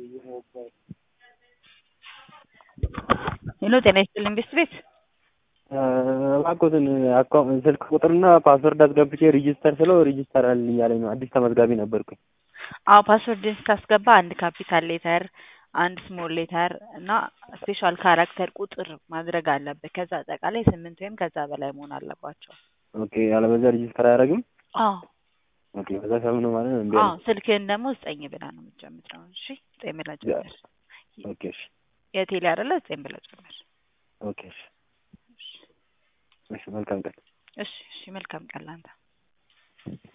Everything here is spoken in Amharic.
ሄሎ ጤና ይስጥልኝ ቤስት ቤት እባክዎትን አካውንት ስልክ ቁጥርና ፓስወርድ አስገብቼ ሪጂስተር ስለው ሪጂስተር አልልኝ እያለኝ ነው። አዲስ ተመዝጋቢ ነበርኩኝ። አዎ ፓስወርድን ስታስገባ አንድ ካፒታል ሌተር፣ አንድ ስሞል ሌተር እና ስፔሻል ካራክተር ቁጥር ማድረግ አለብህ። ከዛ አጠቃላይ ስምንት ወይም ከዛ በላይ መሆን አለባቸው። ኦኬ ያለበዛ ሪጂስተር አያደርግም። አዎ ኦኬ በዛ ሰምን ነው ማለት ነው። እምቢ አዎ አለኝ። ስልክህን ደግሞ ዘጠኝ ብላ ነው የምትጀምረው። እሺ ዘጠኝ ብላ ጀምር። ኦኬ እሺ የቴሌ አይደለ ዘጠኝ ብላ ጀምር። ኦኬ እሺ እሺ መልካም ቀን። እሺ እሺ መልካም ቀን ላንተ።